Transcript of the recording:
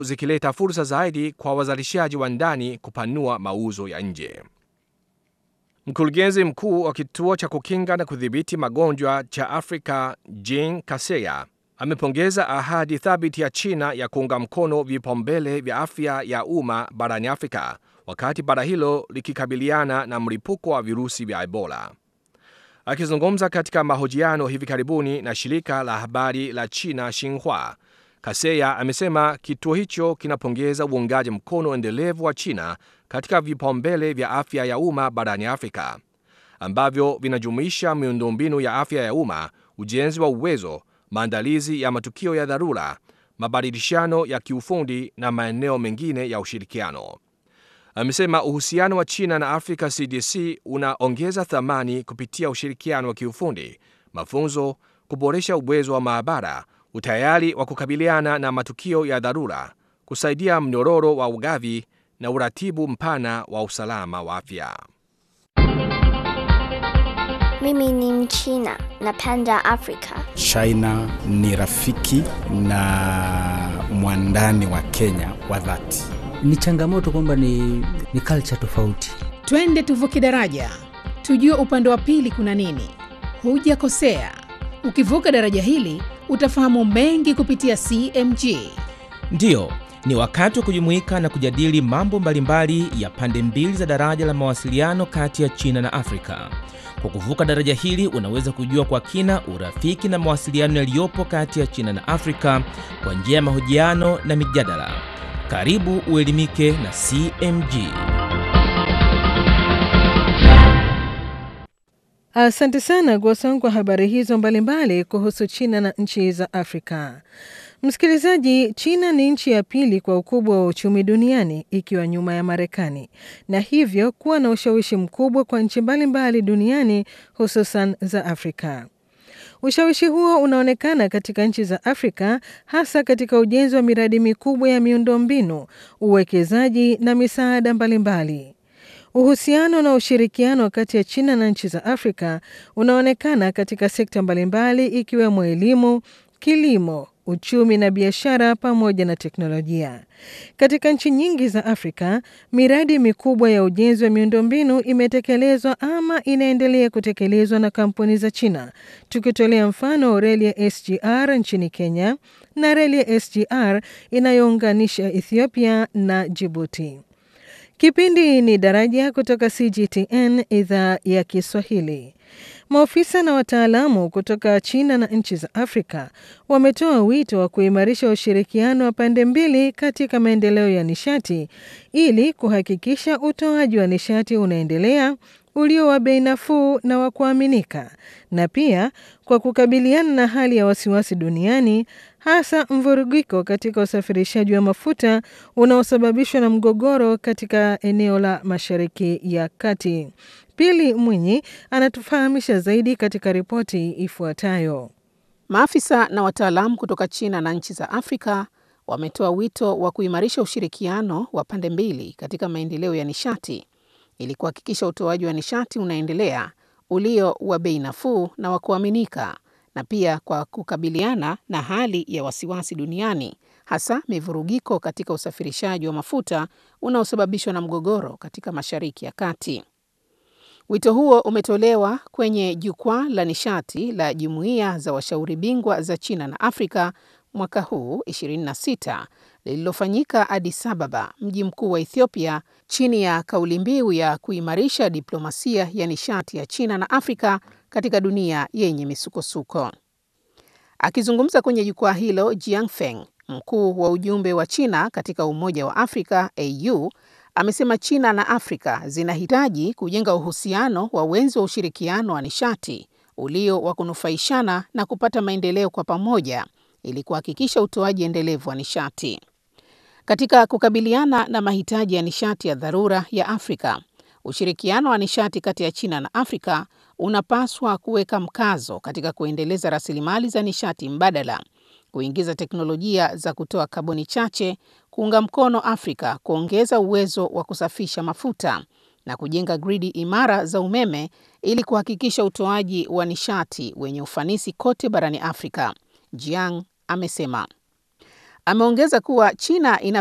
zikileta fursa zaidi kwa wazalishaji wa ndani kupanua mauzo ya nje. Mkurugenzi mkuu wa kituo cha kukinga na kudhibiti magonjwa cha Afrika Jean Kaseya amepongeza ahadi thabiti ya China ya kuunga mkono vipaumbele vya afya ya umma barani Afrika wakati bara hilo likikabiliana na mlipuko wa virusi vya Ebola. Akizungumza katika mahojiano hivi karibuni na shirika la habari la China Xinhua, Kaseya amesema kituo hicho kinapongeza uungaji mkono endelevu wa China katika vipaumbele vya afya ya umma barani Afrika ambavyo vinajumuisha miundombinu ya afya ya umma, ujenzi wa uwezo, maandalizi ya matukio ya dharura, mabadilishano ya kiufundi na maeneo mengine ya ushirikiano. Amesema uhusiano wa China na Africa CDC unaongeza thamani kupitia ushirikiano wa kiufundi, mafunzo, kuboresha uwezo wa maabara, utayari wa kukabiliana na matukio ya dharura, kusaidia mnyororo wa ugavi na uratibu mpana wa usalama wa afya. Mimi ni Mchina, napenda Afrika. China ni rafiki na mwandani wa Kenya wa dhati. Ni changamoto kwamba ni, ni culture tofauti. Twende tuvuke daraja, tujue upande wa pili kuna nini. Hujakosea, ukivuka daraja hili utafahamu mengi kupitia CMG. Ndiyo, ni wakati wa kujumuika na kujadili mambo mbalimbali ya pande mbili za daraja la mawasiliano kati ya China na Afrika. Kwa kuvuka daraja hili unaweza kujua kwa kina urafiki na mawasiliano yaliyopo kati ya China na Afrika kwa njia ya mahojiano na mijadala. Karibu uelimike na CMG. Asante sana Gwasong kwa habari hizo mbalimbali kuhusu China na nchi za Afrika. Msikilizaji, China ni nchi ya pili kwa ukubwa wa uchumi duniani ikiwa nyuma ya Marekani na hivyo kuwa na ushawishi mkubwa kwa nchi mbalimbali duniani hususan za Afrika. Ushawishi huo unaonekana katika nchi za Afrika hasa katika ujenzi wa miradi mikubwa ya miundombinu, uwekezaji na misaada mbalimbali. Uhusiano na ushirikiano kati ya China na nchi za Afrika unaonekana katika sekta mbalimbali ikiwemo elimu, kilimo, uchumi na biashara pamoja na teknolojia. Katika nchi nyingi za Afrika, miradi mikubwa ya ujenzi wa miundombinu imetekelezwa ama inaendelea kutekelezwa na kampuni za China, tukitolea mfano reli ya SGR nchini Kenya na reli ya SGR inayounganisha Ethiopia na Djibouti. Kipindi ni Daraja kutoka CGTN idhaa ya Kiswahili. Maofisa na wataalamu kutoka China na nchi za Afrika wametoa wito wa kuimarisha ushirikiano wa pande mbili katika maendeleo ya nishati ili kuhakikisha utoaji wa nishati unaendelea ulio wa bei nafuu na wa kuaminika, na pia kwa kukabiliana na hali ya wasiwasi duniani, hasa mvurugiko katika usafirishaji wa mafuta unaosababishwa na mgogoro katika eneo la Mashariki ya Kati. Pili Mwinyi anatufahamisha zaidi katika ripoti ifuatayo. Maafisa na wataalamu kutoka China na nchi za Afrika wametoa wito wa kuimarisha ushirikiano wa pande mbili katika maendeleo ya nishati ili kuhakikisha utoaji wa nishati unaendelea ulio wa bei nafuu na wa kuaminika, na pia kwa kukabiliana na hali ya wasiwasi duniani, hasa mivurugiko katika usafirishaji wa mafuta unaosababishwa na mgogoro katika Mashariki ya Kati. Wito huo umetolewa kwenye jukwaa la nishati la jumuiya za washauri bingwa za China na Afrika mwaka huu 26 lililofanyika Addis Ababa, mji mkuu wa Ethiopia, chini ya kauli mbiu ya kuimarisha diplomasia ya nishati ya China na Afrika katika dunia yenye misukosuko. Akizungumza kwenye jukwaa hilo, Jiang Feng, mkuu wa ujumbe wa China katika Umoja wa Afrika AU, amesema China na Afrika zinahitaji kujenga uhusiano wa wenzi wa ushirikiano wa nishati ulio wa kunufaishana na kupata maendeleo kwa pamoja ili kuhakikisha utoaji endelevu wa nishati. Katika kukabiliana na mahitaji ya nishati ya dharura ya Afrika, ushirikiano wa nishati kati ya China na Afrika unapaswa kuweka mkazo katika kuendeleza rasilimali za nishati mbadala, kuingiza teknolojia za kutoa kaboni chache, kuunga mkono Afrika kuongeza uwezo wa kusafisha mafuta na kujenga gridi imara za umeme ili kuhakikisha utoaji wa nishati wenye ufanisi kote barani Afrika. Jiang amesema. Ameongeza kuwa China ina